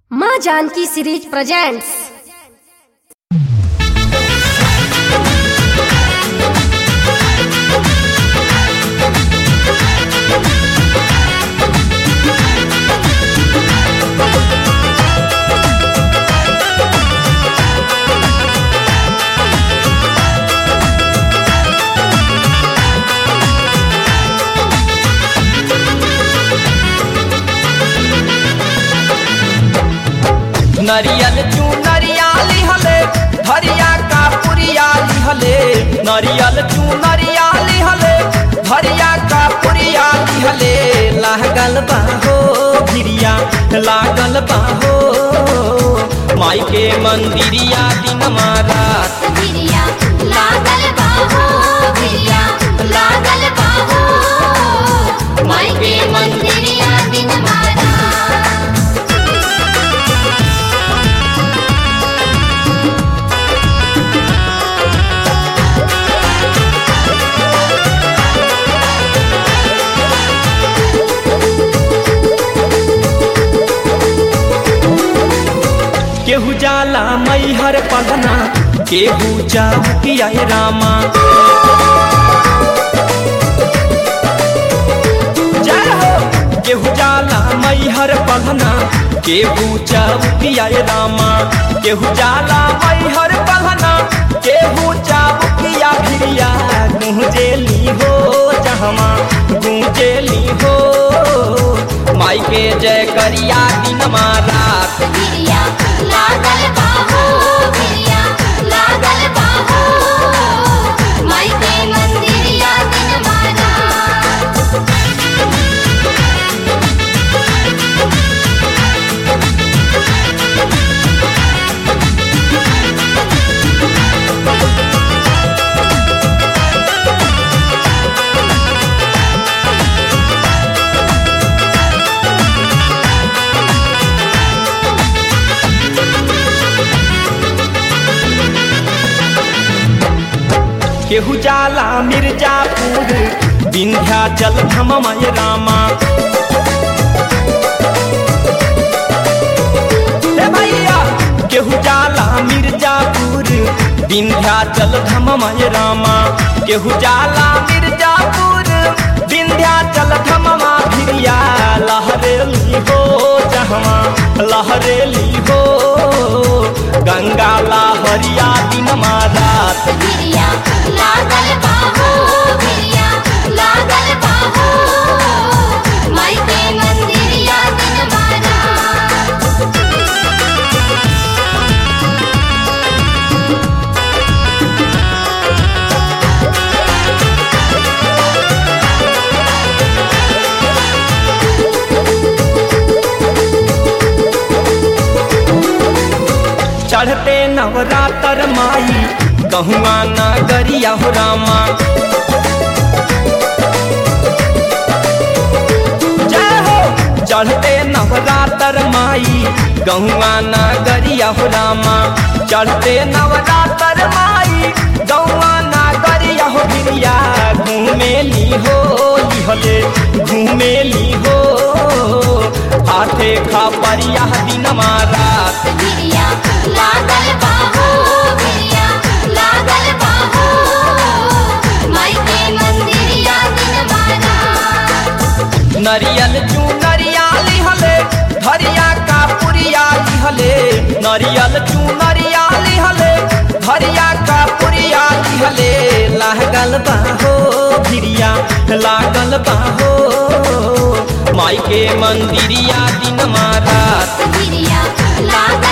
माँ Janaki series presents नरियल चू नरियाली हले धरिया का पुरियाली हले नरियल चू नरियाली हले धरिया का पुरियाली हले लागल बाहो भिरिया लागल बाहो माई के मंदिरिया दिन मारा गिरिया लागल बाहो गिरिया लागल बाहो माई के मंदिरिया दिन मारा केहू जाला मैहर पलना केहू जाऊकिया रामा जय हो केहू जाला मैहर पलना केहू जाऊकिया रामा केहू जाला मैहर पलना केहू जाऊकिया भिरिया गूंजेली हो जहमा गूंजेली हो माई के जय करिया दिन मारा गिरिया लागल बाहो गिरिया लागल बाहो माई के मंदिरिया दिन मारा केहू जाला मिर्जापुर विंध्याचल धममय रामा हे भैया केहू जाला मिर्जापुर विंध्याचल धममय रामा केहू जाला मिर्जापुर विंध्याचल धममा भिरिया लहरेली हो जहमा लहरेली हो गंगा लहरिया दिन मारात गिरिया लागल बाहो गिरिया लागल बाहो माई के मंदिरिया दिन मारा चढ़ते नवरातर माई कहुआ नगरिया हो रामा जय हो चढ़ते नवरातर माई गहुआ नगरिया हो रामा चढ़ते नवरातर माई गहुआ नगरिया हो भिरिया घूमेली हो लिहले घूमेली हो हाथे खा परिया दिन मारा गिरिया लागल बाहो गिरिया लागल बाहो माई के मंदिरिया दिन मारा नरियल चू नरियाली हले धरिया का पुरियाली हले नरियल चू नरियाली हले धरिया का पुरियाली हले लागल बाहो भिरिया लागल बाहो माई के मंदिरिया दिन मारा गिरिया लागल